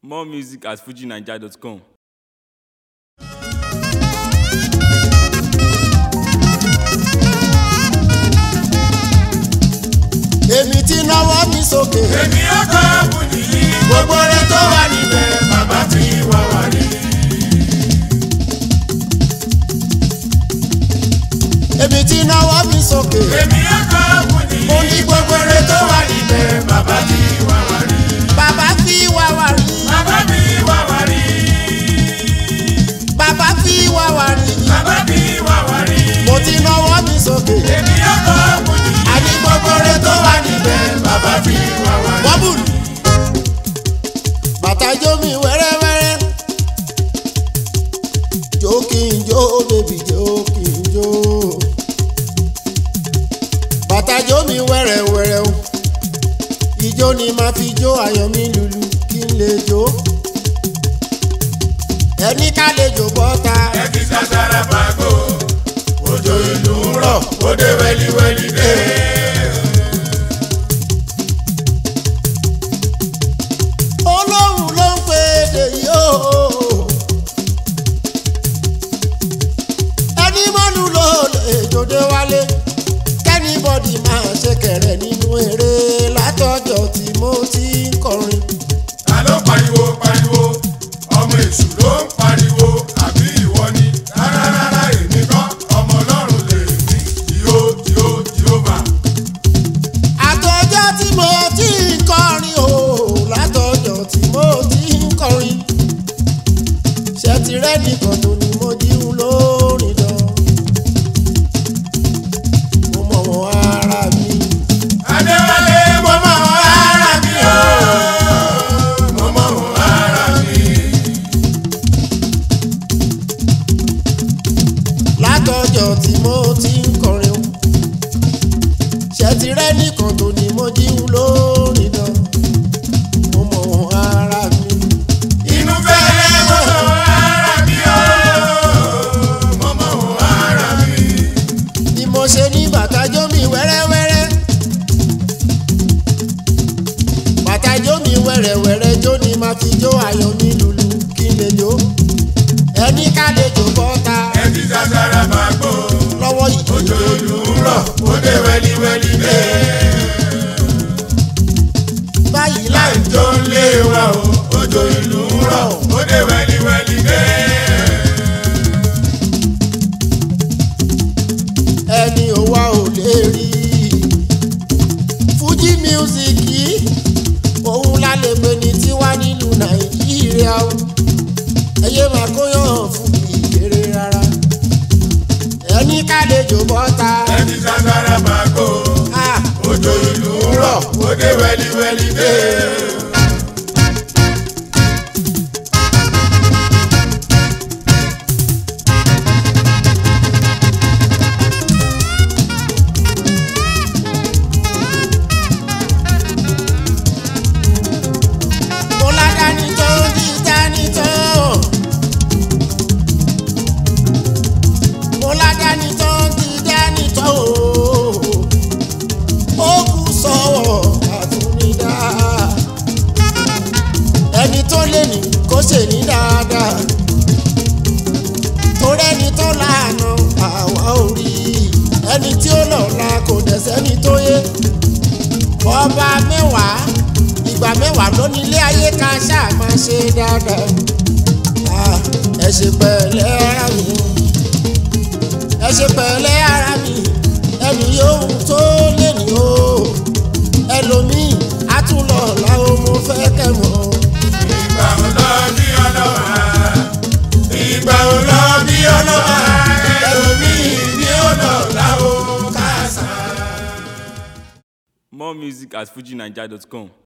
More music at fujinaija.com. èmi ti náwó mi sókè. èmi ọkọ àbùdí gbogbo rẹ tó wà níbẹ̀ bàbá tí wà wà ní. èmi ti náwó mi sókè. èmi ọkọ àbùdí mo ní gbogbo rẹ tó wà níbẹ̀. bàbá tí wà wà ní. bàbá fi wá wá rí. bàbá mi wà wà ní. bàbá fi wá wá rí. bàbá mi wà wà ní. mo ti náwó mi sókè. èmi ọkọ àbùdí àní gbogbo rẹ tó wà níbẹ̀. bàbá tí wà wà ní. wọ́bùlù. bàtà jó mi wẹ́rẹ́wẹ́rẹ́. jó kí n jó bèbí jó kí n jó. bàtà jó mi wẹ́rẹ́wẹ́rẹ́ o. ijó ni màá fi jó ayọ̀ mi lulu kí n lè jó. ẹni ká lè jó bọ́ta. ẹ ti sàṣàrà bàgò òjò ìlú ń rọ̀ ó dé wẹ́líwẹ́lí dé. olóhùn ló ń pè é dè yóò. ẹni mọ́lù ló lè jòdè wálé kẹ́nìbọ̀dì máa ṣe kẹ̀rẹ̀ nínú eré látọjọ́ tí mo ti ń kọrin. ta ló pariwo pariwo ọmọ èṣù ló ń pariwo àbí ìwọ ni rárá rárá èmi kọ́ ọmọ ọlọ́run lè mí jíó jíó jíóbà. àtọjọ́ tí mo ti ń kọrin o látọjọ́ tí mo ti ń kọrin. ṣètìrẹ́ nìkan tó ni mo jíun lórin lọ. mo mọ̀ wọ́n ara mi. adéwálé mo mọ ara mi o mo mọ ara mi. látọjọ́ tí mo ti ń kọrin o ṣètìrẹ́ nìkan tó ni mo jíun lórin lọ. mo mọ̀ wọ́n ara mi. inú fẹ́lẹ́ mo mọ ara mi o mo mọ ara mi. ni mo ṣe ní bàtàjọ́ mi wẹ́rẹ́wẹ́rẹ́. bàtàjọ́ mi wẹ́rẹ́wẹ́rẹ́ jó ni màá fi jó ayọ̀ mi lulu kí n lè jó. ẹni ká lè jó bọ́ta ẹ ti sàṣàrà bàgbó lọ́wọ́ yìí. òjò ìlú ń rọ̀ ó dé wẹ́líwẹ́lí dé. báyìí láì àjọ ń lé wa o òjò ìlú ń rọ̀ ó dé wẹ́líwẹ́lí dé. ẹni ò wá ò lè rí fújì mísíkì òun la lè pè ní tiwa nílùú nàìjíríà o ẹyẹ máa kóyàn fún ìkéré rárá ẹni ká lè jò bọ́ta ẹ ti sàṣàrà bàgbó ah, òjò ìlú ń rọ̀ ó dé wẹ́líwẹ́lí dé. mo ládàáni tó ń di dání tó mo ládàáni tó ń di dání tó ó kù sọ́wọ́ àtúndá ẹni tó lè ní kó ṣe ní dáadáa torí ẹni tó láàánú àwa ò rí ẹni tí ó lọ́la kò dẹ̀ sẹ́ni tó yé ọba mẹ́wàá ìgbà mẹ́wàá ló ní ilé ayé ká ṣáà máa ṣe dáadáa Ah, ẹ ṣe pẹ̀lẹ́ ara mi ẹ ṣe pẹ̀lẹ́ ara mi ẹni yóò tó lè ní o ẹlòmíì á tún lọ láwọn mo fẹ́ kẹ́ mọ́ ìgbà ò lọ bí ọlọ́wà ìgbà ò lọ bí ọlọ́wà ẹlòmíì ni ó lọ láwo kásá. More music at fujinaija.com.